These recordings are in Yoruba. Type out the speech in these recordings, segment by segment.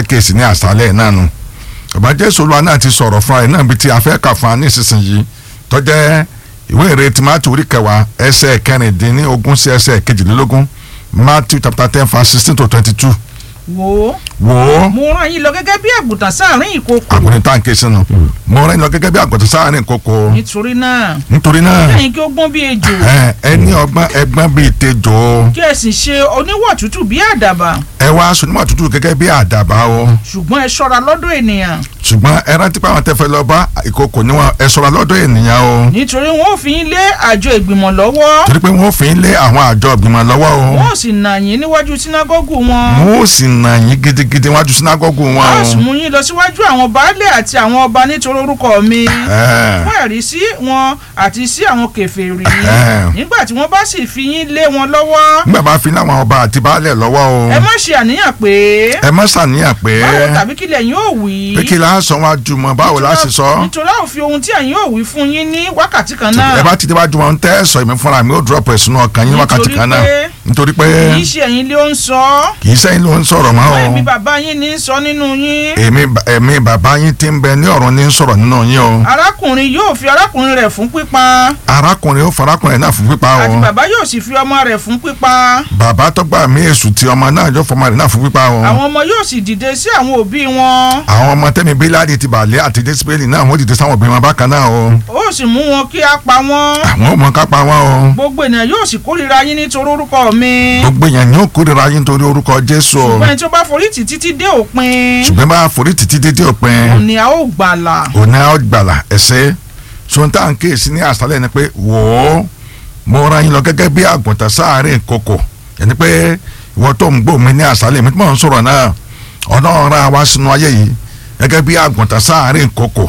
fẹ́ kéèsì ní àṣálẹ̀ náà nu bàbá jésù olúwa náà ti sọ̀rọ̀ fún ẹ náà bí ti afẹ́ kà fún wa ní ìsinsìnyí tọ́jẹ́ ìwé ìrè tìmátì orí kẹwàá ẹsẹ̀ kẹrìndínlógún sí ẹsẹ̀ kejìlélógún matthew chapter ten verse sixteen to twenty two wò ó wò ó mo rán yín lọ gẹ́gẹ́ bí àgùntàn sáàrin ìkokò àgùntàn tá à ń ké sínú mo rẹ́ lọ gẹ́gẹ́ bí àgùntàn sáàrin kókó nítorí náà nítorí náà lẹ́yìn kí ó gbọ́n bí ejò ẹ ẹ ní ọgbọ́n ẹgbọ́n bíi tejò kí ẹ sì ṣe oníwà tútù bí àdàbà ẹ wá sunumọ̀ tútù gẹ́gẹ́ bí àdàbà o ṣùgbọ́n ẹ ṣọ́ra lọ́dọ̀ ènìyàn ṣùgbọ́n ẹ rántí pé àwọn tẹ́fẹ́ lọ bá ìkókò níwọ̀n ẹ ṣọ́ra lọ́dọ̀ ènìyàn o nítorí wọn ò fi yín lé àjọ ìgbìmọ̀ lọ́wọ́ torí pé wọ́n fi ń lé àwọn àjọ ìgbìmọ̀ lọ́wọ́ o wọn ò sì nà yín níwájú sínágọ́gù wọn wọ́n ó sì nà yín gidigidi wájú sínágọ́gù wọn wọn ò o. sì mú yín lọ síwájú àwọn baálẹ̀ àti àwọn ọba nítorí orúkọ mi Ẹ. fún ẹ̀rí sí wọn àti sí àwọn kèfèrí Ẹ̀hẹ́n. nígbà tí wọ́n bá sì fi yín lé wọn lọ́wọ́ nígbà bá fi láwọn ọba àti baálẹ̀ lọ́wọ́ o ẹ má ṣe àníyàn pé ẹ má ṣàníyàn pé báwo tàbí kílẹ̀ yín ò wí pé kí la sọ wájú mọ́ báwo la ṣe sọ nítorí àwọn fi ohun tí ẹ̀yin ò wí fún yín ní wákàtí kan náà ẹ bá ti déwájú wọn tẹ́ ẹ sọ èmi fúnra mi ó drop ẹ̀ sínú ọkàn yín wákàtí Nítorí kan náà pé- nítorí pé kì í ṣe ẹ̀yin lé ó ń sọ kì í sẹ́yìn ló ń sọ̀rọ̀ mọ́ o ẹ̀mí bàbá yín ní í sọ nínú yín èmi ẹ̀mí bàbá yín ti ń bẹ ní ọ̀run ní sọ̀rọ̀ nínú yín o arákùnrin yóò fi arákùnrin rẹ̀ fún pípa arákùnrin ó farakùnrin náà fún pípa o àti bàbá yóò sì fi ọmọ rẹ̀ fún pípa bàbá tó gbà mí èṣù tí ọmọ náà yóò fọmọ rẹ̀ náà fún pípa o àwọn ọmọ yóò sì dìde sí àwọn òbí wọn àwọn ọmọ tẹ́mi bíláàdì ti bàlẹ́ àti dẹ́sípẹ́lì náà wọ́n dìde sáwọn òbí wọn bákan náà o ó sì mú wọn kí á pa wọn àwọn ọmọ kápá wọn o gbogbo ènìyàn yóò sì kórìíra yín nítorí orúkọ mi gbogbo èèyàn ní òkúrira yín torí orúkọ jésù o ṣùgbọ́n ẹni tí ó bá forí tì títí dé òpin ṣùgbọ́n bá forí títí dédé òpin ni a ó gbàlà òní á gbàlà ẹ̀sẹ̀ sọ̀tà ń kéèsì ní àṣálẹ̀ ni pé wò ó mo ra yín lọ gẹ́gẹ́ bí àgùntàn sáàárín kòkò ẹni pé ìwọ tó ń gbọ́ mi ní àṣálẹ̀ mi tí mò ń sọ̀rọ̀ náà ọlọ́run ra wá sínú ayé yìí gẹ́gẹ́ bí àgùntàn sáàárín kòkò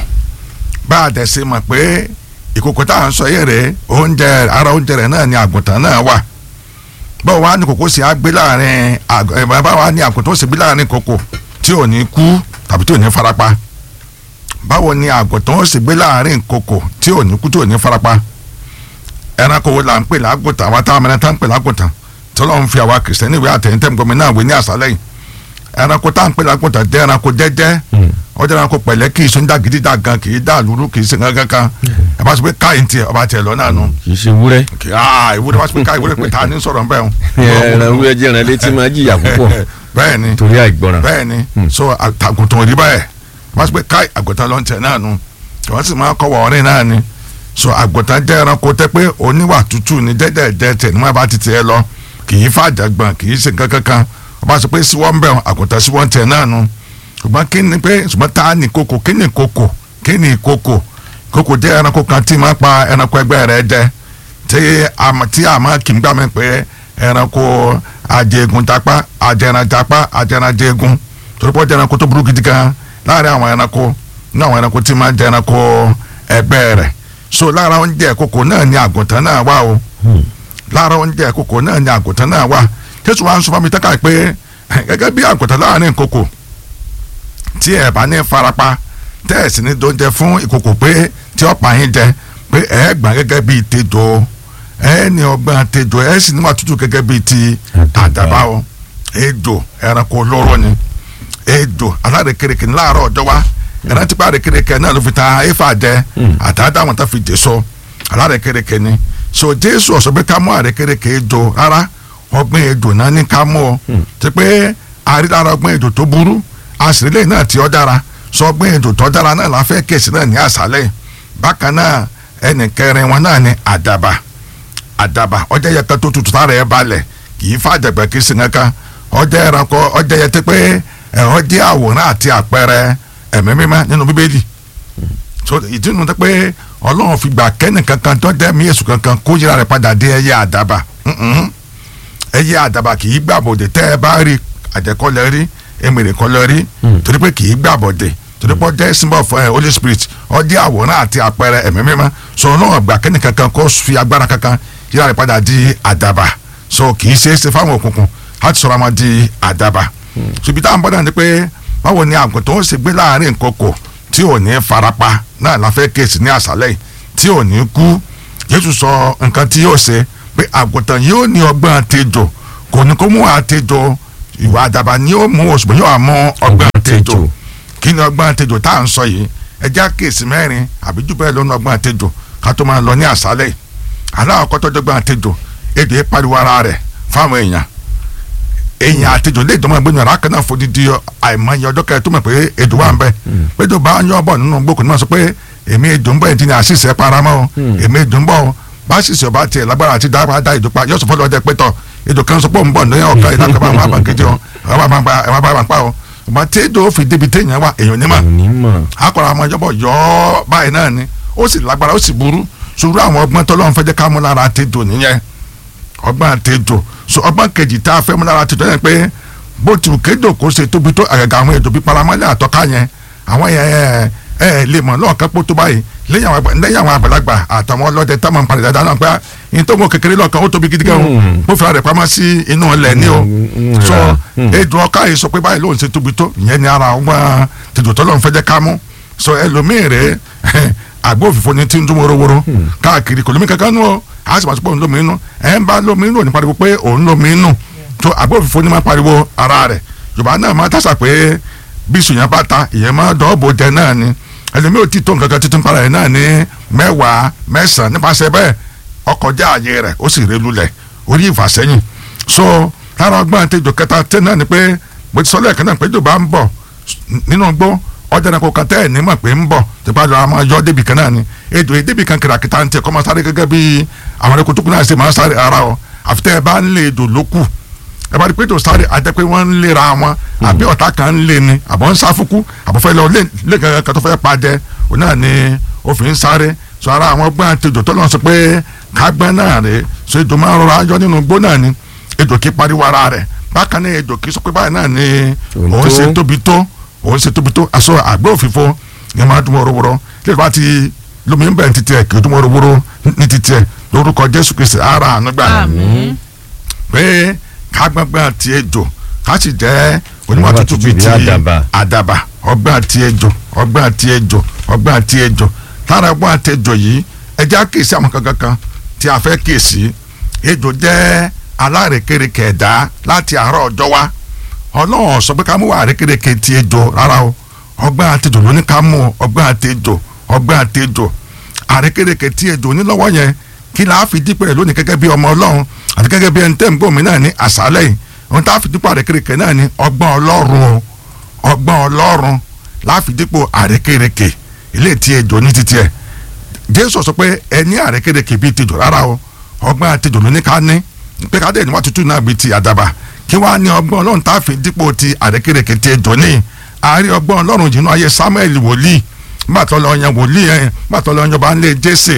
bá a dẹ̀ ṣe mọ̀ pé ìkòkò tá à ń sọ yé rẹ̀ oúnjẹ ara oúnjẹ rẹ̀ náà ni àgùntàn náà wà báwo wá ní kòkó sì á gbé láàrin àg- ẹ̀, báwo wá ní àgùntàn ó sì gbé láàrin kòkò tí ò ní kú tàbí tí ò ní farapa báwo ni àgùntàn ó sì gbé láàrin kòkò tí ò ní kú tí ò ní farapa ẹranko wo là ń pè lágùntàn àwa táwọn mẹ́rin tá ń pè lágùntàn tí Ọlọ́run fi àwa kìrìsìtẹ́nì ìwé àtẹ̀yìntẹ́m gómìnà àwé ní àṣálẹ́ yìí ẹranko tá ń pè lágùntàn jẹ́ ẹranko jẹ́jẹ́ ó jẹ́ ẹranko pẹ̀lẹ́ kì í sún dá gidi dá gan kì í dá lúrú kì í ṣe gangan kan ẹ bá sọ pé káyìn tiẹ̀ ọba tiẹ̀ lọ náà nù kì í ṣe wúrẹ́ kì í aa ìwúrẹ́ bá sọ pé káyìn ìwúrẹ́ pé ta ni sọ̀rọ̀ bẹ́ẹ̀ ẹran wúrẹ́ jẹ́ ẹran létí máa jìyà púpọ̀ bẹ́ẹ̀ ni torí àìgbọràn bẹ́ẹ̀ ni so àgùntàn ò rí báyẹ̀ wọ́n sọ pé káì àgùntàn ló ń tẹ̀ náà nu wọ́n sì máa kọ́wọ́ ọ̀rìn náà ni so àgùntàn jẹ́ ẹranko tẹ́ pé oníwà tútù ní jẹ́jẹ́jẹ́ tẹ̀ níwọ̀n bá ti tiẹ̀ lọ kì í fàjàgbọ̀n kì í ṣe nǹkan kankan wọ́n bá sọ pé síwọ́ ń bẹ̀ àgùntàn síwọ́ ń tẹ̀ náà nu ṣùgbọ́n kí ni pé ṣùgbọ́n ta ni koko kí ni koko kí ni koko koko jẹ́ ẹranko kan tí máa pa ẹranko ẹgbẹ́ rẹ̀ jẹ tí a mọ̀- tí a máa kì í gbà mí pé ẹranko ajẹgun japa ajẹran japa ajẹran jẹgun torí pé ó jẹ́ ẹranko tó burú gidi gan láàrin àwọn ẹranko ní àwọn ẹranko tí máa jẹ ẹranko ẹgbẹ́ rẹ̀ so lára oúnjẹ koko náà ni àgùntàn náà wà o lára oúnjẹ koko náà ni àgùntàn náà wà jésù wa ń sọ fún mi tẹ́ka pé gẹ́gẹ́ bí àgùntàn láàrin koko tí ẹ bá ní farapa tẹ́ ẹ̀ sì ní dóúnjẹ fún ìkòkò pé tí ọ̀pá yín jẹ pé ẹ gbà gẹ́gẹ́ bíi tejò ẹ ní ọgbọ́n tejò ẹ sì níwà tútù gẹ́gẹ́ bíi ti àdàbà o ejò ẹranko olóró ni ejò alárekereke ní láàárọ̀ ọjọ́ wa ẹran tipa arekereke náà ló fi ta efa jẹ àtàdá àwọn tó fi jẹ so alárekereke ni so jésù ọ̀sọ́ pé ká mú arekereke ejò rárá ọgbọ́n ejò náà ní ká mú ọ ti pé àrílára ọgbọ́n ejò tó burú àṣìlẹ̀ náà tí ó dára sọ ọgbọ́n ejò tó dára náà la fẹ́ kèsì náà ní àṣálẹ̀ bákan náà ẹnì kẹrin wọn náà ní àdàbà àdàbà ọjọ́ yẹ ká tó tutù tára ẹ balẹ̀ kì í fàjẹgbẹ́ kì í sin kankan ọjọ́ ẹranko ọjọ́ yẹ ti pé ẹ̀rọ jẹ́ àwòrán àti àpẹẹrẹ ẹ̀mí mímọ́ nínú bíbélì so ìdí nu tó pé ọlọ́run fi gbà kẹ́nì kankan tó dẹ́ mí èṣù kankan kó yíra rẹ̀ padà dé ẹyẹ àdàbà Mm-mm. ẹyẹ àdàbà kì í gbàbọ̀dẹ̀ tẹ́ ẹ bá rí àjẹkọ́lẹ̀ rí èmèrè kọ́lẹ̀ rí torí pé kì í gbàbọ̀dẹ̀ torí pé ọjọ́ symbol fún ẹ holy spirit ọjọ́ àwòrán àti àpẹẹrẹ ẹ̀mí mímọ́ so ọlọ́run gbà kẹ́nì kankan kó fi agbára kankan yíra rẹ̀ padà di àdàbà so kì í ṣeé ṣe fáwọn òkùnkùn láti sọ̀rọ̀ ọmọ di àdàbà ṣùgbọ́n táwọn bọ́dà ni pé báwo ni àgùntàn ó ṣe gbé láàrin kòkò tí ò ní farapa náà la fẹ́ kéèsì ní àṣálẹ̀ yìí tí ò ní kú Jésù sọ nǹkan tí yóò ṣe pé àgùntàn yóò ní ọgbọ́n àtejò kò ní kó mú àtejò ìwà àdàbà ni ó mú òṣùpá yóò mú ọgbọ́n àtẹjọ tejò. kí ni ọgbọ́n àtẹjọ tá à ń sọ yìí ẹjẹ́ àkèsí mẹ́rin àbí jù bẹ́ẹ̀ lọ́nà ọgbọ́n àtẹjọ ká tó máa lọ ní àṣálẹ̀ yìí aláwọ̀ kọ́tọ́ dọ́gbọ́n àtẹjọ èdè yìí pariwo ara rẹ̀ fáwọn èèyàn èèyàn àtẹjọ lè dọ́mọ ẹgbẹ́ yàrá kan náà fòdìdí àìmọye ọjọ́ kẹrẹ tó mọ̀ pé èdè wà ń bẹ pé tó bá ń yọ bọ̀ nínú gbókùn náà sọ pé èmi èdè ń bọ̀ yìí ti ní àṣìṣe paramọ́ o èmi èdè ń bọ̀ o bá ṣìṣe ọba tiẹ̀ lágbára àti dábàá dá èdè pa yóò sọ fọlọ́ ọdẹ pé tọ̀ èdè kan sọ pé òun bọ̀ ní ọ̀ka ìdájọ́ bá máa bá kejì o ẹ̀ wá bá máa pa o ọba tí èdè ó fi débi téèyàn wà èèyàn ní mà onímọ̀ akọ̀rọ̀ àwọn ìjọba yọ ọ́ báyìí náà ni ó sì lágbára ó sì burú sùúrù àwọn ọgbọ́n tọ́lọ́run fẹ́ jẹ́ ká mú lára tètò nìyẹn ọgbọ́n àtẹjọ so ọgbọ́n kejì tá a fẹ́ mú lára tètò yẹn pé bó ti kéjò kó ṣe tóbi tó àgàgà àwọn èdò bíi paramọ́lẹ̀ àtọ́ká yẹn àwọn yẹn ẹ ẹ lè mọ̀ lọ́ọ̀kan pọ̀ tó báyìí lẹ́yìn àwọn àgbà- lẹ́yìn àwọn àgbàlagbà àtàwọn ọlọ́dẹ tá a máa ń parí dáadáa náà pé yín tó mọ kékeré lọ́ọ̀kan ó tóbi gidi gan o Mm. mo fira rẹ̀ pamọ́ sí inú ilẹ̀ ní o Mm, so ra. Mm. èdò ọkà yìí sọ pé báyìí lóun ṣe tóbi tó ìyẹn ni ara ọgbọ́n tètò tọ́lọ́ fẹ́ jẹ́ ká mú so ẹlòmíì rẹ̀ àgbo òfìfo ni tí ń dún worowóró káàkiri kò lómi kankan nù o a sì máa sọ pé òun lómi inú ẹ̀ ń bá lómi inú ò ní pariwo pé òun lómi inú tó àgbo òfìfo ni máa pariwo ara rẹ̀ yorùbá náà máa tàṣà pé bí sùnyàn bá ta ìyẹn máa dọ́ọ̀bù jẹ náà ni ẹlòmíì ò tí tó nǹkan kan títún para ẹ̀ náà ní mẹ́wàá mẹ́sàn-án nípasẹ̀ bẹ́ẹ̀ ọkọjá ààyè rẹ̀ ó sì ré lulẹ̀ orí ìfàsẹ́yìn so lára ọgbọ́n àtẹjọ kẹta tẹ náà ni pé mo ti sọ lẹ́ẹ̀kan náà pé jò bá ń bọ̀ nínú gbó ọjà náà kò kàn tẹ́ ẹ̀ ní mọ̀ pé ń bọ̀ tipa lọ́wọ́ a máa yọ débi kan náà ni èdò èdèbí kan kìràkìtà ń tẹ kọ́ máa sáré gẹ́gẹ́ bí àwọn ẹ̀kọ́ tó kù náà ṣe máa sáré ara ọ àfi tẹ́ ẹ bá ń lé èdò lókù ẹ bá rí pé tó sáré àjẹ́ pé wọ́n ń lera wọn àbí ọ̀tá kan ń lé ni àbọ̀ ń sáfùkú àbọ̀ fẹ́ lọ lé kankan kan tó fẹ́ padẹ òun náà ni ó fi ń sáré sọ ara àwọn gbọ́n àtejò tó lọ́n sọ pé kágbọ́n náà rè so èdò máa ń rọra yọ nínú gbó náà ni èdò kí pariwo ara rẹ̀ bákan náà èdò kí sọ pé báyìí náà ni Òun òun tó. ṣe tóbi tó òun ṣe tóbi tó aṣọ àgbẹ̀ òfìfo ni máa dún wọ́rọ́wọ́rọ́ lè bá ti lómi ń bẹ̀ ní titi ẹ̀ kì í dún wọ́rọ́wọ́rọ́ ní titi ẹ̀ lórúkọ Jésù Kristi ara àánú gbà àmín pé kágbọ́ngbọ́n àti ejò ká sì jẹ́ onímọ̀ Onímọ̀ tútù tútù bíi bíi ti àdàbà. àdàbà ọgbọ́n àti ejò ọgbọ́n àti ejò ọgbọ́n àti ejò lára ọgbọ́n àti ejò yìí ẹjẹ́ àkèsí àwọn kankan kan tí a fẹ́ kèsí ejò jẹ́ alárèkérekè ẹ̀dá láti àárọ̀ ọjọ́ wa ọlọ́run sọ pé ká mú àrékérekè ti ejò rárá o ọgbọ́n àti ejò ló ní ká mú ọgbọ́n àti ejò ọgbọ́n àti ejò àrékérekè tí ejò onílọ́wọ́ yẹn kí la fi dípò rẹ̀ lónìí gẹ́gẹ́ bí ọmọ ọlọ́run àti gẹ́gẹ́ bí ẹni tẹ́ ń gbòmí náà ní àṣálẹ̀ yìí ohun tá a fi dípò àrékérekè náà ní ọgbọ́n ọlọ́run o ọgbọ́n ọlọ́run la fi dípò àrékérekè ilé tí ejò ní títí ẹ̀ jésù sọ pé ẹ ní àrékérekè bíi tejò rárá o ọgbọ́n àtejò ló ní ká ní pé ká dẹ̀ ní wá tútù náà bíi ti àdàbà kí wàá ní ọgbọ́n ọlọ́run tá a fi dípò ti àrékérekè ti ejò ní àárín ọgbọ́n ọlọ́run jìnnà ayé samuel wòlíì gbàtọ́ lọ yan wòlíì ẹ̀ gbàtọ́ lọ yan ọba ńlẹ̀ jésè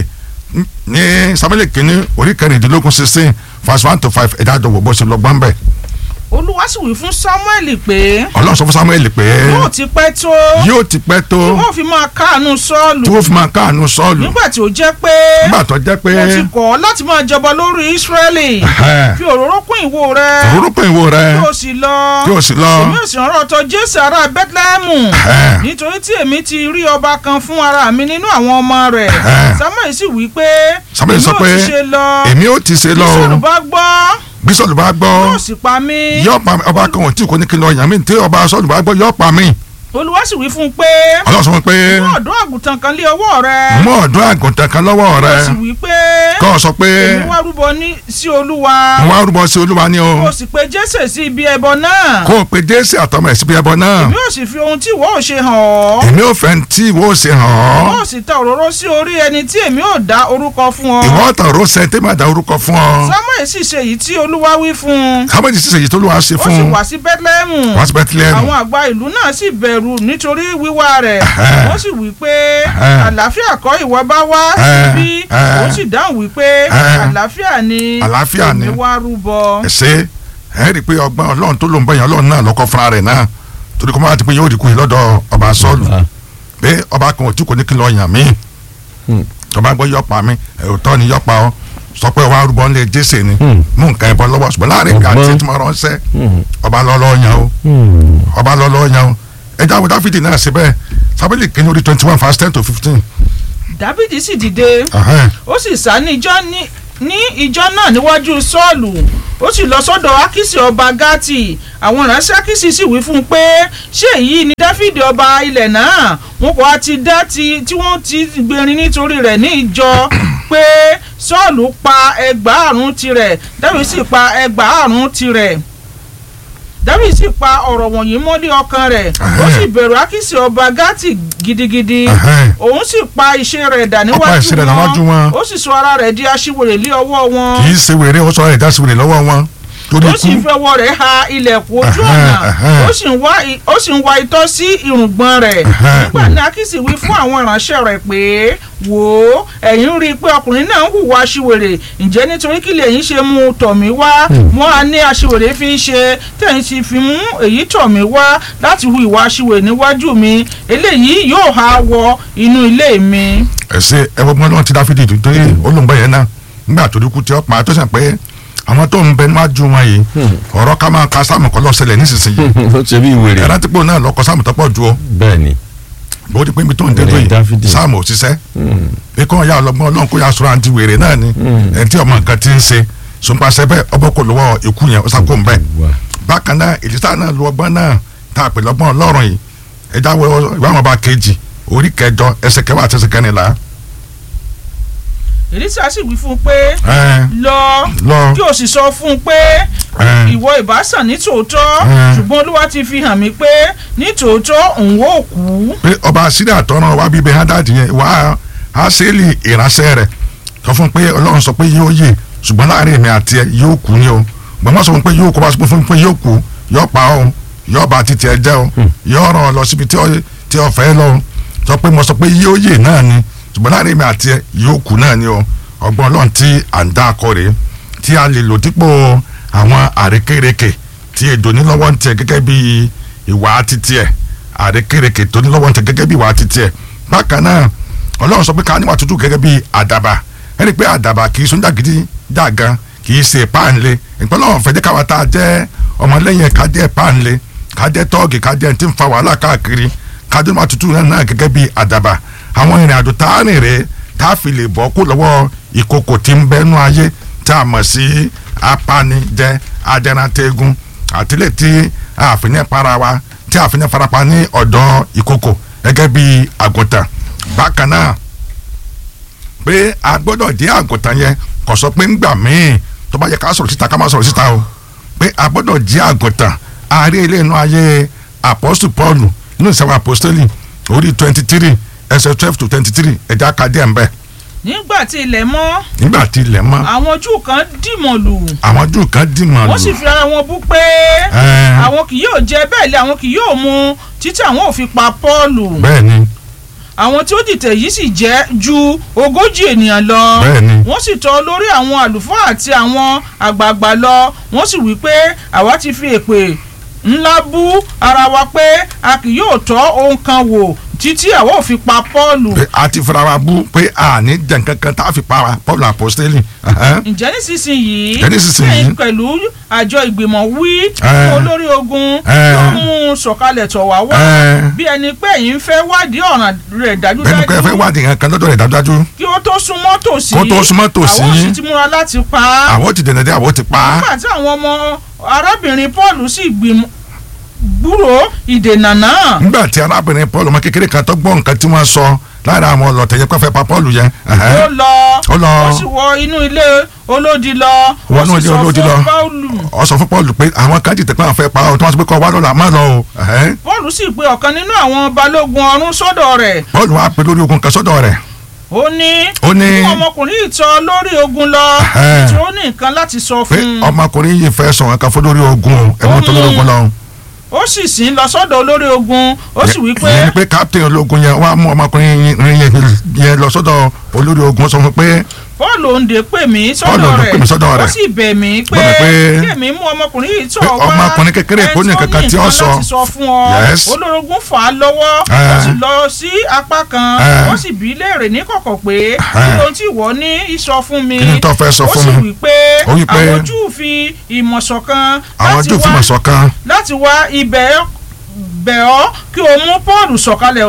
ní samuel kìíní orí kẹrìndínlógún sixteen verse one to five ẹ̀dá àdọ̀wọ̀ bó ṣe lọ gbọ́n bẹ̀ olúwa sì wí fún samuel pé ọlọ́run sọ fún samuel pé yóò ti pẹ́ tó yóò ti pẹ́ tó tí wọ́n fi máa káàánú sọ́ọ̀lù tí wọ́n fi máa káàánú sọ́ọ̀lù nígbà tí ó jẹ́ pé nígbà tó jẹ́ pé mo ti kọ̀ ọ́ láti máa jọba lórí ísírẹ́lì Ẹ̀hẹ́. fi òróró kún ìwo rẹ òróró pé ìwo rẹ kí o sì lọ kí o sì lọ èmi ò sì rán ọ̀tọ̀ jésù ará bẹ́tlẹ́hẹ́mù Ẹ̀hẹ́. nítorí tí èmi ti rí ọba kan fún ara mi nínú àwọn ọmọ rẹ̀ Ẹ̀hẹ́. samuel sì wí pé Samuel sọ èmi ò pé, ti ṣe lọ èmi ò ti ṣe lọ o sọ̀rọ̀ bá gbọ́ bí sọ́ọ̀lù bá gbọ́ yóò sì pa mí yóò pa mí ọba kan ò tí kò ní kí n lọ yàn mí tí ọba sọ́ọ̀lù bá gbọ́ yóò pa mí olúwa sì wí fún un pé ọlọ́run sọ fún mi pé mú ọ̀dọ́ àgùntàn kan lé ọwọ́ rẹ mú ọ̀dọ́ àgùntàn kan lọ́wọ́ rẹ ó sì wí pé kọ́ ọ sọ pé èmi wá rúbọ ní sí olúwa mo wá rúbọ sí olúwa ní o kó o sì pe jésè sí ibi ẹbọ náà kó o pe jésì àtọmọ ẹ̀ síbi ẹbọ náà èmi ò sì fi ohun tí ìwọ ò ṣe hàn ọ́ èmi ò fẹ́ tí ìwọ ò ṣe hàn ìwọ ọ́ ò sì ta òróró sí orí ẹni tí èmi ò dá orúkọ fún ọ ìwọ ọ̀tàn ro sẹ́ tẹ́ máa da orúkọ fún ọ samuel sì ṣe èyí tí olúwa wí fún un sábẹ́jì sísè yìí tó ló wá ṣe ó fún sì un wá sí bethlehem wá sí bẹ́tílẹ́mù àwọn àgbà ìlú náà sì bẹ̀rù nítorí wíwá rẹ̀ Ẹ̀hẹ́. wọ́n sì wí pé Ẹ̀hẹ́. àlàáfíà kọ́ ìwọ bá wá Ẹ̀hẹ́. síbí Ẹ̀hẹ́. ó sì dáhùn wí pé Ẹ̀hẹ́. àlàáfíà ni Àlàáfíà ni. èmi wá rúbọ. ẹ ṣe ẹ rí i pé ọgbọ́n ọlọ́run tó ló ń bẹ̀yàn ọlọ́run náà lọ́kọ́ fúnra rẹ̀ náà torí kó má ti pé yóò rí kúyè lọ́dọ̀ ọba sọ́ọ̀lù Ah. pé ọba kan ò tí kò ní kí n lọ yàn mí Hmm. tọba gbọ́ yọpa mi ẹ̀rọ̀tọ́ ni yọpa ọ sọ pé wàá rúbọ ńlẹ̀ jésè ni Hmm. mú nǹkan ẹ̀bọ lọ́wọ́ ṣùgbọ́n láàrin ìgbà Ọgbọ́n. tí tí mo ránṣẹ́ Hmm. ọba lọ́lọ́ yàn o Hmm. ọba lọ́lọ́ yàn o ẹja wo dáfídì náà ṣe bẹ́ẹ̀ sábẹ́lì kìíní orí twenty one verse ten to fifteen dábìdì sì dìde ó sì sá ní ijọ́ ní ní ijọ́ náà níwájú sọ́ọ̀lù ó ó sì lọ sọ́dọ̀ akísì ọba gátì àwọn ìránṣẹ́ akísì sì wí fún un pé ṣé èyí ni dáfídì ọba ilẹ̀ náà wọn kò á ti dá ti tí wọ́n ti gbèrin nítorí rẹ̀ ní ìjọ pé sọ́ọ̀lù pa ẹgbàárùn tirẹ̀ dáfídì sì pa ẹgbàárùn tirẹ̀ david sì pa ọ̀rọ̀ wọ̀nyí mọ́lé ọkàn rẹ̀ ó sì bẹ̀rù akísì ọba gátì gidigidi Ẹhẹ́n. òun sì pa iṣẹ́ rẹ̀ dà pa iṣẹ́ rẹ̀ níwájú níwájú wọn. wọn ó sì sọ ara rẹ̀ di aṣiwèrè lé ọwọ́ wọn kì í ṣe wèrè ó sọ ẹ̀ dá sí wèrè lọ́wọ́ wọn torí ó sì ikú fi ọwọ́ rẹ̀ ha ilẹ̀kùn ojú Ẹhẹ́n, ọ̀nà ẹhẹ́n. ó sì ń wá i- ó sì ń wá itọ́ sí irùngbọ̀n rẹ̀ Ẹhẹ́n. nígbà ní akísì wí fún àwọn ìránṣẹ́ rẹ̀ pé wò ó ẹ̀yin rí i pé ọkùnrin náà ń hùwà aṣiwèrè ǹjẹ́ nítorí kí lẹ̀yin ṣe mú un tọ̀ mí wá wọ́n á ní aṣiwèrè fi ń ṣe tẹ̀yin sì fi mú èyí tọ̀ mí wá láti hu ìwà aṣiwèrè níwájú mi eléyìí yóò ha wọ inú ilé mi. ẹsẹ ẹwọ gbọ́n lọ́wọ́ ti dáfídì tó torí olùgbọ́ yẹn náà nígbà tó dúkú tí ó pa tó sàn pé àwọn tó ń bẹ níwájú wọn yìí ọ̀rọ̀ ká máa ka sáàmù kọ́ lọ́sẹ̀lẹ̀ nísinsìnyí ó ṣe bí wèrè ẹ̀rọ tí pò náà lọ́kọ sáàmù tó pọ̀ ju o bẹ́ẹ̀ ni bó ti pé ibi tó ń dé Wèrè Dáfídì. lóyè sáàmù òṣìṣẹ́ pé kọ́ ya ọlọ́gbọ́n ọlọ́run kó ya sọ̀rọ̀ àǹtí wèrè náà ni ẹni tí ọmọ nǹkan ti ń ṣe sọpasẹ̀ bẹ́ẹ̀ ọbọ̀ kò lọ́wọ́ ikú yẹn ó sàkó ń bẹ́ẹ̀ wà bákan náà èlítà náà lu ọgbọ́n náà tá a pè lọ́gbọ́n ọlọ́run yìí ẹja wọ ìwà wọn bá kejì orí kẹjọ ẹsẹ̀ kẹwàá àti ẹsẹ̀ kẹrìnlá èlísà sì wí fún un pé ẹ lọ lọ kí o sì sọ fún un pé ẹ ìwọ ìbásàn ní tòótọ́ Mm. ṣùgbọ́n olúwa ti fi hàn mí pé ní tòótọ́ òun ò kú. pé ọba síríà tọrọ wa bíbẹ hadad yẹn wà á sẹ́ẹ̀lì ìránṣẹ́ rẹ̀ sọ fún un pé ọlọ́run sọ pé yóò yè ṣùgbọ́n láàrin èmi àti ẹ yóò kú ni o gbọ́n wọ́n sọ fún un pé yóò kú wá sọ fún un pé yóò kú yóò pa ọ́ yóò bá títí ẹ jẹ́ o yóò ràn ọ́ lọ síbi tí ọ- tí ọ fẹ́ lọ o sọ pé mo sọ pé yóò yè náà ni ṣùgbọ́n láàrin èmi àti ẹ yóò kú náà ni o ọgbọ́n ọlọ́run tí à ń dá akọ rèé tí a lè lò dípò àwọn àrékérekè tí èdò nílọ́wọ́ ń tẹ gẹ́gẹ́ bí ìwà títí ẹ̀ àrékérekè tó nílọ́wọ́ ń tẹ gẹ́gẹ́ bí ìwà títí ẹ̀ bákan náà ọlọ́run sọ pé ká níwà tútù gẹ́gẹ́ bí àdàbà ẹni pé àdàbà kì í sún dàgídí dàgan kì í ṣe páànlé ìpínlẹ̀ ọ̀fẹ́ jẹ́ káwa tá a jẹ́ ọmọlẹ́yìn ká jẹ́ páànlé ká jẹ́ tọ́ọ̀gì ká jẹ́ tí ń fa wàhálà káàkiri ká jẹ́ níwà tútù náà náà gẹ́gẹ́ bí àdàbà àwọn ìrìn àjò tá a rìn rè tá a fi lè bọ́ kó lọ́wọ́ ìkòkò tí ń bẹ́nu ayé tá a mọ̀ sí apanijẹ ajẹnatẹ́gun àtìlẹ́ tí àfihàn para wa tí àfihàn farapa ní ọ̀dọ̀ ìkòkò gẹ́gẹ́ bí àgùntàn bákan náà pé a gbọ́dọ̀ jẹ́ àgùntàn yẹn kò sọ pé ńgbà míì tó bá yẹ ká sọ̀rọ̀ síta ká má sọ̀rọ̀ síta o pé a gbọ́dọ̀ jẹ́ àgùntàn àárẹ̀ ilé inú ayé apọ́sù pọ́ọ̀lù nínú ìsẹ̀wọ̀n apọ́sítélì orí twenty three ẹsẹ̀ twelve to twenty three ẹ̀já kadé ẹ̀ ń bẹ̀ nígbà tí ilẹ̀ mọ́ nígbà tí ilẹ̀ mọ́ àwọn júù kan dìmọ̀ lù àwọn júù kan dìmọ̀ wọ́n sì lù fi ara wọn bú pé Ẹ́. àwọn kì yóò jẹ bẹ́ẹ̀ lé àwọn kì yóò mu títí àwọn ò fi pa pọ́ọ̀lù bẹ́ẹ̀ ni àwọn tí ó dìtẹ̀ yìí sì jẹ́ ju ogójì ènìyàn lọ Bẹ́ẹ̀ ni. wọ́n sì tọ̀ lórí àwọn àlùfáà àti àwọn àgbààgbà lọ wọ́n sì wí pé àwa ti fi èpè ńlá bú ara wa pé a kì yóò tọ́ ohun kan wò títí àwa ò fi pa pọ́ọ̀lù pé a ti fara wa bú pé a ní jẹ nǹkan kan tá a fi pa wa Pọ́ọ̀lù apọ́sítélì ẹ̀hẹ́n. ǹjẹ́ nísinsìnyí Ǹjẹ́ nísinsìnyí? ẹ̀yin pẹ̀lú àjọ ìgbìmọ̀ wí Ẹ́. fún olórí ogun Ẹ́. tó mú un sọ̀kalẹ̀ tọ̀ wá wá Ẹ́. bí ẹni pé ẹ̀yin fẹ́ wádìí ọ̀ràn rẹ̀ bẹ́ẹ̀ ni pé ẹ fẹ́ dájúdájú wádìí nǹkan kan lọ́dọ̀ rẹ̀ dájúdájú kí ó tó súnmọ́ tòsí Kó tó súnmọ́ tòsí. àwọn sì ti múra láti pa á àwọn ti dènà dé àwọn ti pa á nígbà tí àwọn ọmọ arábìnrin Paul sì gbìmọ̀ gbúrò ìdènà náà nígbà tí arábìnrin Paul ọmọ kékeré kan tó gbọ́ nǹkan tí wọ́n sọ lára àwọn ọlọ́tẹ̀ yẹn pẹ́fẹ́ pa Paul yẹn ẹ̀hẹ́n. ó lọ Ó lọ. ó sì wọ inú ilé olódi lọ Wọ ó inú sì ilé sọ olódi fún lọ. Paulu ọ sọ fún Paul pé àwọn kan jìtẹ̀ pé àwọn fẹ́ pa ọ́ tí wọ́n sọ pé kọ́ wá lọ́la má lọ o ẹ̀hẹ́n. Paul sì pe ọ̀kan nínú àwọn balógun ọ̀rún sọ́dọ̀ rẹ̀ Paul wá pe lórí ogun kan sọ́dọ̀ rẹ̀ ó ní ó ní mú ọmọkùnrin yìí tọ̀ lórí ogun lọ Ẹ̀hẹ́n. tí ó ní nǹkan láti sọ pé fún un ọmọkùnrin yìí fẹ́ sọ nǹkan fún lórí ogun o ẹ̀mú tó lórí ogun lọ. ó sì sìn lọ sọ́dọ̀ olórí ogun ó sì wí pé ìyẹn ni pé captain ológun yẹn wá mú ọmọkùnrin yẹn yẹn lọ sọ́dọ̀ olórí ogun sọ fún pé Paul òǹdè pè mí Paul sọ́dọ̀ òǹdè pè mí sọ́dọ̀ rẹ̀ ó rẹ̀. sì bẹ̀ mí pé Bẹ̀ mí pé- kí èmi mú ọmọkùnrin yìí tọ̀ pé wá ọmọkùnrin kékeré kò ní ẹni nǹkan kan tí ó sọ. láti sọ fún ọ Yes. olórogún fà á lọ́wọ́ ó Eh. sì lọ sí apá kan Eh. ó sì bí léèrè ní kọ̀kọ̀ pé kí ló tí ìwọ ní ìsọ fún mi Kí ni tó fẹ́ sọ ó fún sì mi? wí pé Ó wí pé- àwọn Júù fi ìmọ̀ ṣọ̀kan àwọn láti jù wá- fìmọ̀ ṣọ̀kan láti wá ibẹ̀ bẹ̀ ọ́ kí o mú Paul sọ̀kalẹ̀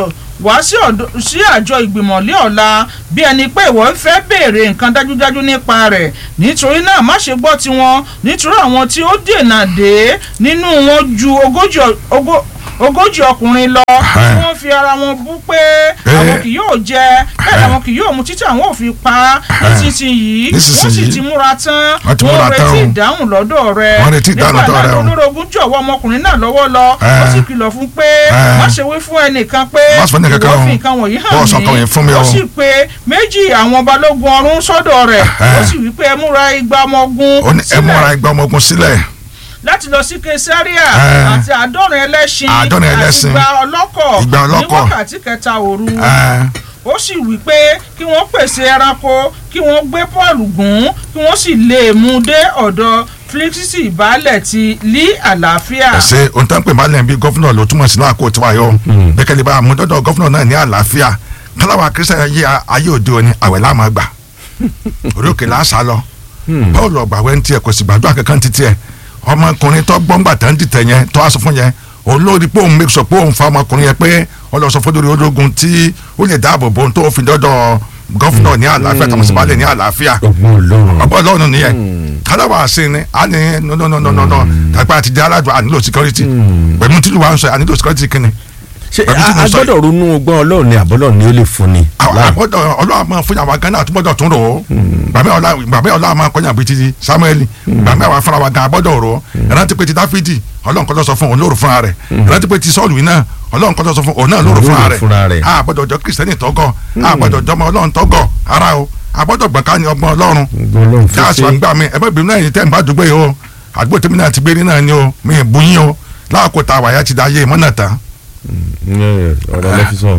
wá sí ọ̀dọ̀- sí àjọ ìgbìmọ̀ lé ọ̀la bí ẹni pé ìwọ ń fẹ́ béèrè nǹkan dájúdájú nípa rẹ̀ nítorí náà má ṣe gbọ́ tiwọn nítorí àwọn tí ó dènà dé nínú wọn ju ogójì ọ- ogó- ogójì ọkùnrin lọ tí wọ́n fi ara wọn bú pé àwọn kì yóò jẹ bẹ́ẹ̀ làwọn kì yóò mu títí àwọn ò fi pa á nísinsìnyí wọ́n sì Nísinsìnyí. ti múra tán Wọ́n ti múra wọ́n tán retí o. ìdáhùn lọ́dọ̀ rẹ̀ Wọ́n retí ìdáhùn lọ́dọ̀ rẹ̀ o. nígbà náà olórogún jọ̀wọ́ ọmọkùnrin náà lọ́wọ́ lọ ó Eh. sì kìlọ̀ fún pé Eh. má ṣe wí fún ẹnìkan pé Má sọ fún ẹnìkankan ìwọ o. fi nǹkan wọ̀nyí hàn Bọ́ọ̀ sọ nǹkan wọ̀nyí fún mi ó o. sì pé méjì àwọn balógun ọ̀rún sọ́dọ̀ rẹ̀ ó sì wí pé ẹ múra igba ọmọ ogun ó ní ẹ múra ẹgbẹ́ ọmọ ogun sílẹ̀ láti lọ sí kesaria Eh. àti àádọ́rin ẹlẹ́ṣin Àádọ́rin ẹlẹ́ṣin. àti igba ọlọ́kọ̀ Igba ní ọlọ́kọ̀. wákàtí kẹta òru ẹ ó sì wí pé kí wọ́n pèsè ẹranko kí wọ́n gbé paul gùn kí wọ́n sì lè mú un dé ọ̀dọ̀ felixity baálẹ̀ ti lí àlàáfíà. ẹ ṣe ohun tó ń pè má lẹ́yìn bí gọ́fúnà ló túmọ̀ sí náà kó tiwa yọ bẹ́kẹ́lẹ́ bá mú dọ́dọ̀ gọ́fúnà náà ní àlàáfíà káláwa kírísítà ayé ayé òde òní àwẹ̀ láàmú gbà orí òkè láṣà lọ bọ́ọ̀lù ọ̀gbà wẹ́ ń tiẹ̀ kò sì gbàdúrà kankan ti tiẹ̀ ọmọkùnrin tó gbọ́ngbà tó ń dìtẹ̀ yẹn tó wá sọ fún yẹn olórí pé òun make sure pé òun fa ọmọkùnrin yẹn pé ọlọ́sọ fọdúrí ológun tí ó lè dáàbò bo ohun tó fi dọ́dọ̀ gọ́fúnà ní àlàáfíà tàbí sípàlẹ̀ ní àlàáfíà ọgbọ́n ọlọ́run ọgbọ́n ọlọ́run nìyẹn kálábà sí ni a ní nọ́nọ́nọ́nọ́nọ́ tàbí àti jẹ́ aládùn ànílò security pẹ̀lú tí lùwà ń sọ ànílò security kìíní. ṣé Pẹ̀lú tí a mo a sọ yìí. gbọ́dọ̀ ronú ọgbọ́n ọlọ́run ni àbọ́lọ́ ni ó lè fún ni. àwọn Láà- àgbọ̀dọ̀ ọlọ́run máa fún yàrá gánà àtúbọ̀dọ̀ tún rò ó gbàmí ọlá gbàmí ọlá máa kọjá bíi ti samuel gbàmí àwọn afárá wa gan abọ́dọ̀ rò ó ìrántí pé ti dáfídì ọlọ́run kọ́ ló sọ fún òun lóru fúnra rẹ̀ ìrántí pé ti sọ́ọ̀lù yìí náà ọlọ́run kọ́ ló sọ fún òun náà lóru Lóru fúnra rẹ̀ fúnra rẹ̀. àbọ̀dọ̀ jọ kírísítẹ́nì tọ́gọ̀ àbọ̀dọ̀ jọmọ ọlọ́run tọ́gọ̀ ara o àbọ̀dọ̀ gbọ̀ká ni ọgbọ́n ọlọ́run ọgbọ́n ọlọ́run fún dáàsì ṣe. wa gbà mí ẹ bá bìnrin náà yìí tẹ́ ń bá dùgbò yìí o àdúgbò tèmi náà ti gbé ní náà ni o mi ì bu yín o láàkó ta wàyà ti da yé mọ́nà tán. Ẹ, ọ̀rọ̀ lẹ́físọ̀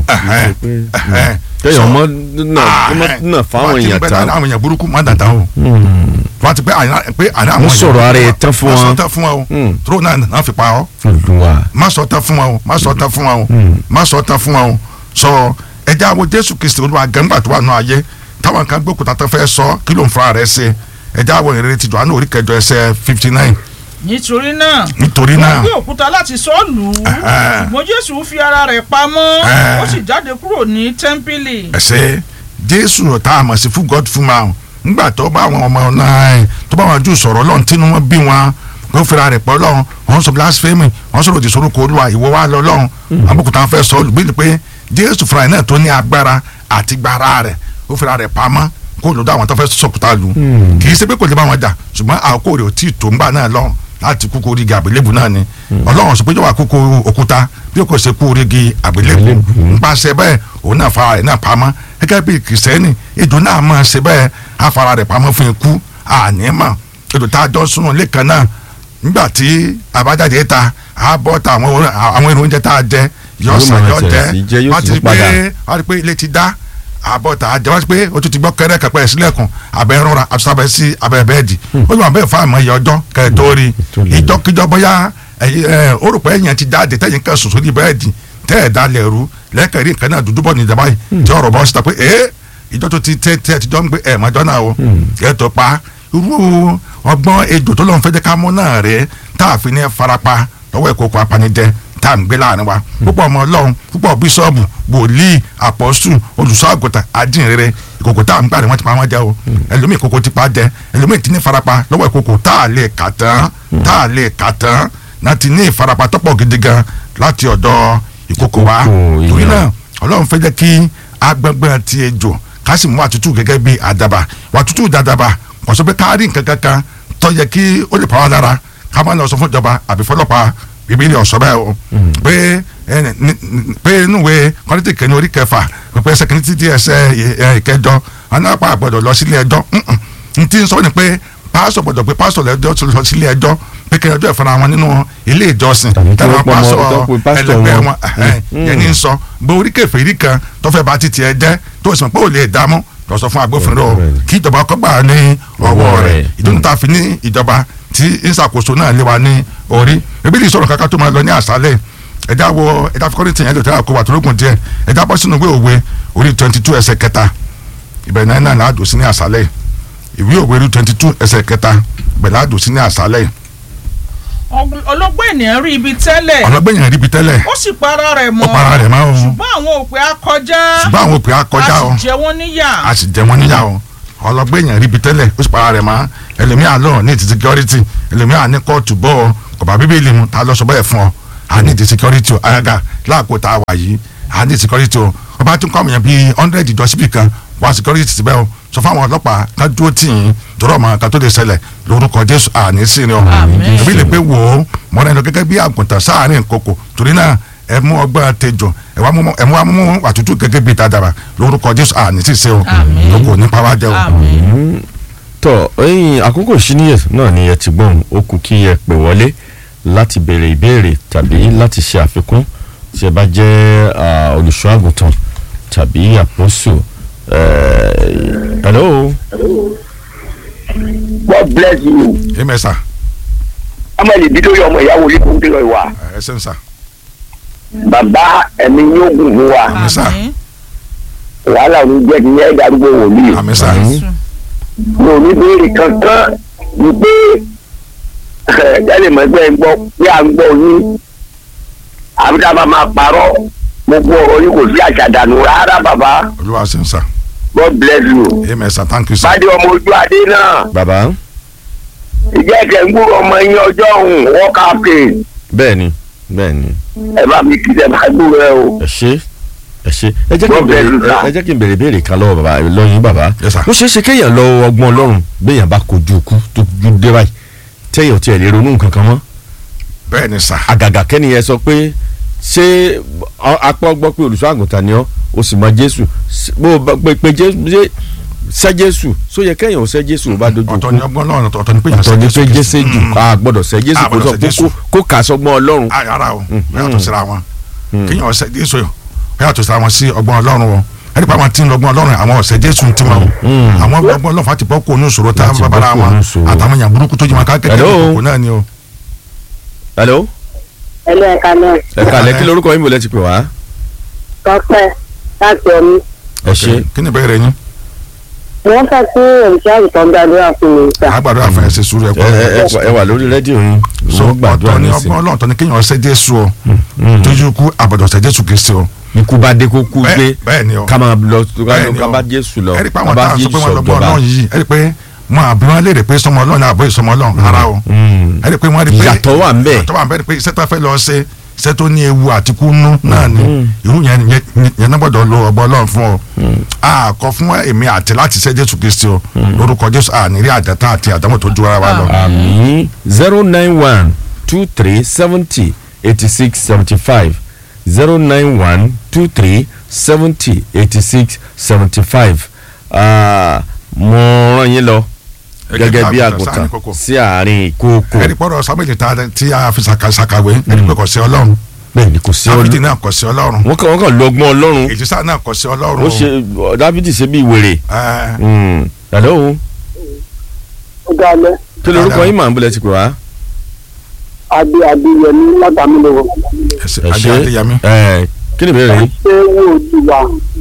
kéèyàn mọ́ náà fáwọn èèyàn tán àwọn èèyàn burúkú má dàda o wọ́n ti pé àná pé àná àwọn Wọ́n èèyàn- sọ̀rọ̀ ara ẹ̀ tán fún má wọn. sọ tán fún wọn o Mm. tó náà náà fi pa ọ́ olùwà má sọ tán fún wọn o má sọ tán fún wọn o má sọ tán fún wọn o sọ ẹjẹ àwọn jésù kristi olúwa gẹ́ngbà tó wà nù ayé táwọn kan gbókùtà tó fẹ́ sọ kí ló ń fura rẹ̀ ṣe ẹjẹ àwọn ìrere ti Jòhánù orí kẹjọ ẹsẹ̀ fifty nine nítorí náà nítorí wọ́n náà gbé òkúta láti sọ ọ́ lù ú ṣùgbọ́n jésù fi ara rẹ̀ pamọ́ Eh. ó sì jáde kúrò ní tẹ́ḿpìlì. ẹsẹ jésù tá a mọ̀ sí fún god fún ma ńgbà tó bá àwọn ọmọ náà ẹ̀ tó bá wọn jù sọ̀rọ̀ lọ́n tínú wọn bí wọn kó fira rẹ̀ pọ̀ lọ́n wọn sọ blasphemy wọn sọ̀rọ̀ òdì sọ̀rọ̀ kó olúwa ìwọ wa lọ lọ́n àbùkùtà fẹ́ sọ olùgbé ni pé jésù fúnra ẹ̀ náà tó ní agbára àti gbára rẹ̀ ó fira rẹ̀ pamọ́ kó lọ́dọ̀ àwọn tó fẹ́ sọ̀kùtà lù kì í ṣe pé kò lè bá wọn jà ṣùgbọ́n àkókò rẹ̀ ò tí ì tó ńgbà náà lọ́n láti kúkú orígi àgbélébù náà ni ọlọ́run sọ pé yóò wá kúkú òkúta bí kò ṣe kú orígi àgbélébù nípasẹ̀ bẹ́ẹ̀ òun náà fara rẹ̀ náà pamọ́ gẹ́gẹ́ bí kìrìsìtẹ́nì ejò náà máa ṣe bẹ́ẹ̀ á fara rẹ̀ pamọ́ fún ikú ànímọ̀ ejò tá a jọ sunu lẹ́ẹ̀kan náà nígbà tí àbájáde ta á bọ́ ta àwọn orin- àwọn èrò oúnjẹ tá a jẹ yọ Yóò sàn máa yọ ṣẹlẹ̀ sí jẹ, jẹ yóò wọ́n sì ti rí tún padà. pé wọ́n rí pé ilé ti dá àbọ̀ tá a jẹ wọ́n ti pé o tún ti gbọ́ kẹ́rẹ́ kẹ́pẹ́ ẹ̀ sílẹ̀kùn abẹ́ rọra àtúnṣàbẹ̀ sí abẹ́ bẹ́ẹ̀dì ó yọ abẹ́ fún àmọ́ iye ọjọ́ kẹ́ẹ̀tọ́ rí tó lè. ìjọkíjọ bóyá ẹ̀yin, ẹ̀, ó rò pé ẹ̀yìn ti jáde tẹ̀yìn kan sùn sórí bẹ́ẹ̀dì tẹ́ ẹ̀ dalẹ̀ rú lẹ́kẹ̀rí nǹkan náà dúdú bọ̀ ní ìjọba yìí tí ọ̀rọ̀ bọ́ síta pé ẹ́ ìjọ tó ti tẹ́ tẹ́ ti jọ ń gbé ẹ̀ mọ́jọ́ náà o ẹ̀ tó pa irú ọgbọ́n ejò tó lọ́n fẹ́ jẹ́ ká mú náà rẹ̀ tá a fi ní farapa lọ́wọ́ ìkókò apanijẹ tá a ń gbé láàrin wa púpọ̀ ọmọ ọlọ́run púpọ̀ bíṣọ́ọ̀bù wòlíì àpọ́sù olùṣọ́ àgùntàn ajínrere ìkòkò tá a ń gbà ní wọ́n ti pa wọ́n jẹ o ẹlòmíì ìkòkò ti pa jẹ ẹlòmíì ti ní farapa lọ́wọ́ ìkòkò tá a lè kà tán tá a lè kà tán náà ti ní ìfarapa tọ́pọ̀ gidi gan láti ọ̀dọ̀ ìkòkò wa Ìkòkò torí èèyàn. náà ọlọ́run fẹ́ jẹ́ kí agbẹ́gbẹ́ ti ejò ká sì mú àtútù gẹ́gẹ́ bí àdàbà wàtútù dàdàbà kò sọ pé ká rí nǹkan kankan tó yẹ kí ó lè pa wá lára ká má lọ sọ fún ìjọba àbí fọlọ́pàá bíbélì ọ̀sọ́ bẹ́ẹ̀ o pé ẹ, ní- ní- pé inú ìwé kọ́ńtì kẹ́ni orí kẹfà pé ẹsẹ̀ kìíní títí ẹsẹ̀ ẹ, ìkẹjọ anápá gbọ́dọ̀ lọ sílé ẹjọ́ Mm-mm. n tí ń sọ ni pé pásọ̀ gbọ́dọ̀ pé pásọ̀ lẹ́jọ́ tó lọ sílé ẹjọ́ pé kí ẹjọ́ ìfara wọn nínú ilé ìjọsìn Tàbí kí tẹ́lẹ̀ wọ́n pọ̀ mọ́- pásọ̀ tó pe pásítọ̀ ẹlẹgbẹ́ wọn. wọn ẹhẹn, yẹn ní sọ bó orí kẹfìrí kan tó fẹ́ bá títí ẹ jẹ́ tó sì mọ̀ pé ò lè dààmú lọ sọ fún agbófinró Right. kí ìjọba kọ́gbà ní ọwọ́ Ọwọ́ rẹ̀ rẹ̀. ìdúnnú tá a fi ní ìjọba tí ń ṣàkóso náà lé wa ní orí bíbélì sọ̀rọ̀ kankan tó máa lọ ní àṣálẹ̀ ẹ̀dá wo ẹ̀dá fi kọ́rìntì yẹn lò tẹ́lẹ̀ kó wà tó lókun díẹ̀ ẹ̀dá bọ́ sínú ìwé òwe orí twenty two ẹsẹ̀ kẹta ìbẹ̀rẹ̀ náà náà láàdùn sí ní àṣálẹ̀ ìwé òwe orí twenty two ẹsẹ̀ kẹta ìbẹ̀rẹ̀ láàdùn sí ní àṣálẹ̀ Ọg- ọlọ́gbọ́n ènìyàn rí ibi tẹ́lẹ̀ ọlọ́gbẹ́yìn rí ibi tẹ́lẹ̀ ó sì para rẹ̀ mọ́ ó para rẹ̀ mọ́ o ṣùgbọ́n àwọn òpè akọjá ṣùgbọ́n àwọn òpè akọjá o a sì jẹ wọ́n níyà a sì jẹ wọn níyà o ọlọ́gbẹ́yìn rí ibi tẹ́lẹ̀ ó sì para rẹ̀ mọ́ ẹlòmíà lọ ní ti security ẹlòmíà ní kóòtù bọ́ ọ kọ̀bá bíbélì mu ta lọ sọ bẹ́ẹ̀ fún ọ a ní ti security o àgàgà láàkó tá a wà yìí a ní security o ọba tún kọ́ àmìyàn bíi hundred ìjọ síbì kan wá security síbẹ̀ o sọ fún àwọn ọlọ́pàá ká dúró tì yín tọrọ ọmọ kan tó lè ṣẹlẹ̀ lórúkọ jésù àní sí ni o Àmín. èmi lè pé wò ó mọ́ra ẹnu gẹ́gẹ́ bí àgùntàn sáàárín kòkò torí náà ẹ mú ọgbọ́n tẹjọ ẹ wá mú ẹ mú wá mú àtútù gẹ́gẹ́ bí tàdàrà lórúkọ jésù àní sí ṣe o Àmín. lóko nípa wá jẹ o. àmín tọ ẹyin àkókò ìṣíníyè náà ni ẹ ti gbọ́n ó kù kí ẹ pè wọlé láti béèrè ìbéèrè tàbí láti ṣe àfikún tí ẹ bá jẹ́ ah, olùṣọ́ àgùntàn tàbí àpọ́sù eh, hello God bless you. ẹ mẹ́sà ọmọ ìdí tó yọ ọmọ ìyàwó yìí kò ń tẹ̀lé wa. ẹ ṣe ń sà bàbá ẹ̀mí yóò gùn fún wa. Àmín sà. àmín wàhálà ò ní jẹ́ kí ẹ darúgbó wòlíì. àmì sà Àmín. mi ò ní béèrè kankan ní pé jáde mọ̀ ẹgbẹ́ ń gbọ́ pé à ń gbọ́ yín. àbí ká máa máa parọ́ gbogbo ọ̀rọ̀ yìí kò sí àṣàdànù rárá bàbá. olúwa ṣe ń sà God bless you. ẹ mẹ́sà thank you sà bàdé ọmọ ojú adé náà bàbá ìjẹ́ ẹ̀kẹ́ ń gbúrò ọmọ yín ọjọ́ òun wọ́n káfíń bẹ́ẹ̀ ni bẹ́ẹ̀ ni ẹ bá mi kí ẹ bá gbúrò ẹ o. ẹ ṣe ẹ ṣe ẹ jẹ́ kí n God bless béèrè you, sir. ẹ jẹ́ kí n béèrè béèrè kan lọ́wọ́ bàbá lọ́yìn bàbá Yes, sir. ó ṣeé ṣe kéèyàn lọ ọgbọ́n ọlọ́run béèyàn bá kojú ikú tó ju dé báyìí téèyàn tiẹ̀ lè ronú nǹkan kan mọ́ bẹ́ẹ̀ ni sà àgàgà kẹ́ni yẹn sọ pé ṣé ọ- apá gbọ́ pé olùṣọ́ àgùntàn ni ọ́ o sì mọ jésù s- bó o bá pé pé jésù ṣé sẹ́ jésù só yẹ kẹ́yìn ò sẹ́ jésù ó bá dojú ọ̀tọ̀ kú ni ọgbọ́n náà ọ̀tọ̀ ni pé yàn ọ̀tọ̀ ni pé Kristi. jésù jù Mm. a gbọ́dọ̀ sẹ́ jésù A kó gbọ́dọ̀ sọ sẹ́ kó- Jésù. kó- kó kà sọgbọ́n ọlọ́run Ah, rárá o yàtọ̀ síra wọn kéèyàn ọ̀sẹ̀ jésù yọ yàtọ̀ síra wọn sí ọgbọ́n ọlọ́run o ẹni pa àwọn tí ń lọ́gbọ́n ọlọ́run àwọn ọ̀sẹ̀ jésù ń tiwọn o àwọn ọgbọ́n ọlọ́run fati bọ́ kó onú ìṣòro tá Láti bọ́ babara kúrò wọn nínú ìṣòro. àtàwọn èèyàn burúkú tó jí wọn káàkiri Hello. kòkó náà ni o. hello ẹlẹ́ ẹ̀ka náà ẹ kàlẹ́ kí lorúkọ yín bò lẹ́ ti pè wá tọ́pẹ́ láti ọ̀mí. ẹ ṣe kí ni ìbéèrè yín wọ́n fẹ́ kí òṣìṣẹ́ àgùntàn gbàdúrà fún mi sà. àgbàdo àfẹn ṣe sùúrù ẹ ẹ̀kọ́ ẹ- ẹ- ẹ wà lórí rédíò yín so wọ́n gbàdúrà ọ̀tọ̀ ni nísìn ọgbọ́n ọlọ́run tọ́ ni kéèyàn ọ̀sẹ̀ jésù o tójú kú àbọ̀dọ̀ ọ̀sẹ̀ jésù kristi o ikú bá dé kó kú Bẹ́ẹ̀- gbé bẹ́ẹ̀ ni o ká máa lọ Bẹ́ẹ̀ ni ká o. bá jésù lọ ẹ̀rí pé ká àwọn bá táwọn sọ jésù pé wọ́n lọ́gbọ́n sọ̀jọba ọlọ́run yìí ẹ̀rí pé wọn àbí wọn léèrè pé sọmọ ọlọ́run náà àbọ̀ ìsọmọ ọlọ́run rárá o Mm. ẹ̀rí pé wọ́n rí pé Ìyàtọ̀ wà ń bẹ̀. ìyàtọ̀ wà ń bẹ̀ pé iṣẹ́ tó fẹ́ lọ ṣe iṣẹ́ tó ní ewu àti kú nú náà ni irú yẹn yẹn- yẹn náà gbọ́dọ̀ lo ọgbọ́n ọlọ́run fún ọ a kọ fún èmi àti láti ṣe jésù kristi o lórúkọ jésù àníri àdàtà àti àdámọ̀ tó ju ara wa lọ. àmì zero nine one two three seventy eighty six seventy five zero nine one two three seventy eighty six seventy five mo rán yín lọ gẹ́gẹ́ bí àgùntàn sí àárín ìkookò ẹ̀rí pọ̀rọ̀ sábẹ́lì ta tí a fi ṣàkà- ṣàkàwé ẹ̀rí pé kò sí ọlọ́run bẹ́ẹ̀ ni kò sí dáfídì ọdún náà kò sí ọlọ́run wọ́n kàn wọ́n kàn lo ọgbọ́n ọlọ́run èjìṣà náà kò sí ọlọ́run ó ṣe dáfídì ṣe bí wèrè Ẹ, Mm. hello ó dá alẹ́ kí lorúkọ yín màá ń bọ̀lẹ̀ ti pè wá. adé adéyẹmí látàmúlòwò. ẹ ṣé, ẹ adé ṣe adéyẹmí ẹ kí ni ìbéèrè yín. ṣé wò ó ti wà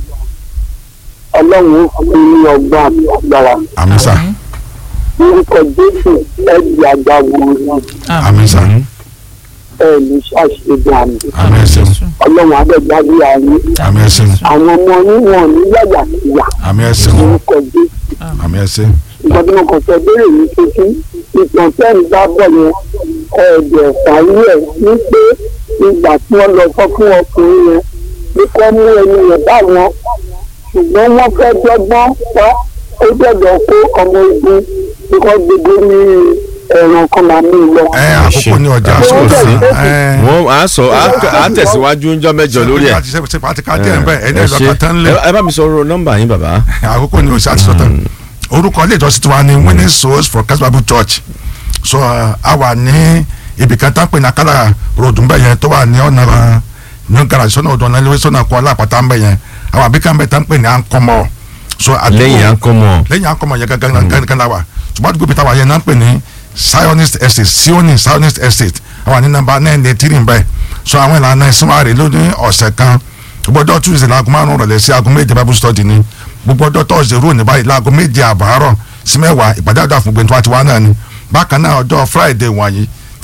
ọlọ́run ó fún ní ọgbọ́n àti agbára. àmín sà orúkọ jésù ẹ̀dì àgbà wòrán àmín sà ẹ̀ ní ṣàṣeyọrí àmì. àmín ẹ ṣeun ọlọ́run adẹ́gbàdì àárín àmín ẹ ṣeun àwọn ọmọ yín wọn ní yàyà síyà àmín ẹ ṣeun orúkọ jésù. àmín ẹ ṣeun ìgbà tí mo kàn fẹ́ béèrè ní kíkí ìtàn tẹ́ẹ̀n bá bọ̀ yẹn ẹ̀ẹ́dẹ̀ parí ẹ̀ ní pé ìgbà tí wọ́n lọ sọ fún ọkùnrin yẹn ní kọ́ mú ẹni yẹn bá wọn ṣùgbọ́n wọ́n fẹ́ dọ́gbọ́n pa ó gbọ́dọ̀ kó ọmọ ogun tí wọ́n gbogbo ní ẹ̀ràn kan máa mú un lọ. ẹ àkókò ní ọjà Àkókò sọ̀rọ̀ sí. ẹ wọ́n á sọ á- á tẹ̀síwájú ńjọ́ mẹ́jọ lórí ẹ̀. àti ṣe ṣe pàtí ká díẹ̀ nbẹ ẹni ẹ ẹ ṣe lọ́kàn tán lé ẹ bá mi sọ̀rọ̀ nọ́mbà yín bàbá. àkókò ní oṣù àti sọ̀tàn orúkọ ilé ìjọsìn tiwa ni winning souls for Christ Bible Church so uh, a wà ní ibìkan tá ń pè ní akálà road nbẹ yẹn tó wà ní ọ̀nà uh, new garage sọ́nà ọ̀dọ̀ ọ̀nà ilé sọ́nà kọ́ alápàtà nbẹ yẹn àwọn àbíkà nbẹ tá ń pè ní ankọmọ so àdúgbò- lẹ́yìn à ń kọ́ mọ́. lẹ́yìn akọmọ yẹn gangan gangan la wa ṣùgbọ́n àdúgbò bíi táwa yẹn náà ń pè ní zionist estate sioni zionist estate àwọn ní nàmbà nine eight three bẹ́ẹ̀ so àwọn ìlànà ìsúnmọ́rẹ́ lónìí ọ̀sẹ̀ kan gbogbo ọjọ́ tuesday láago márùn-ún rọ̀lẹ́ sí aago méje bible study ni gbogbo ọjọ́ thursday rò ní báyìí láago méje àbárọ̀ sí mẹ́wàá ìpàdé àdúrà fún gbẹ̀ntúwà tiwa náà ni bákan náà ọjọ́ friday wọ̀nyí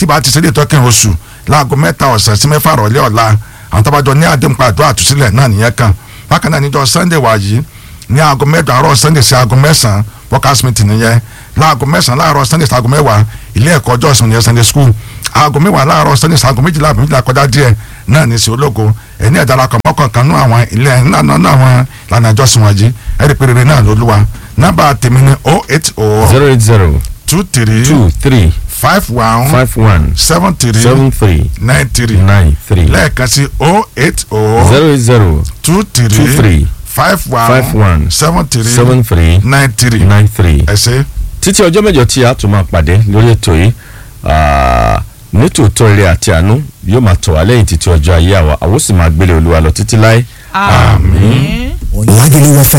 tí bá ti ṣe lè tọ́kìn oṣù láago mẹ́ta ọ̀sán sí mẹ́fà rọ̀lẹ́ ọ̀la àwọn tábàjọ ní àdéhùn pàdó àtúnṣílẹ̀ náà nìyẹn kan bákan náà níjọ́ sunday wà yìí ní aago mẹ́jọ àárọ̀ sunday sí aago mẹ́sàn-án workers meeting nìyẹn láago mẹ́sàn-án láàárọ̀ sunday sí aago mẹ́wàá ilé ẹ̀kọ́ ọjọ́ ìsìn nìyẹn sunday school aago mẹ́wàá láàárọ̀ sunday sí aago méjìlá àbí méjìlá kọjá díẹ̀ náà ní sí ológo ẹni ẹ̀dárakọ̀ mọ́kànkan nú àwọn ilé náà náà àwọn ìlànà ìjọsìn wọ̀nyí ẹ̀rí pé rere náà lolúwa nọ́mbà tèmi ni oh eight oh zero eight zero two three two three five one five one seven three seven three nine three nine three lẹ́ẹ̀kan sí oh eight oh zero eight zero two two three three five five one one seven three seven three nine three nine three. ẹ ṣé. títí ọjọ́ mẹ́jọ tí a tún máa pàdé lórí ètò yìí ah, nítòótọ́ ire àti àánú yóò máa tọ̀ wá lẹ́yìn títí ọjọ́ ayé àwa àwọn sì máa gbélé olúwa lọ títí láé. àmín. Lagelu FM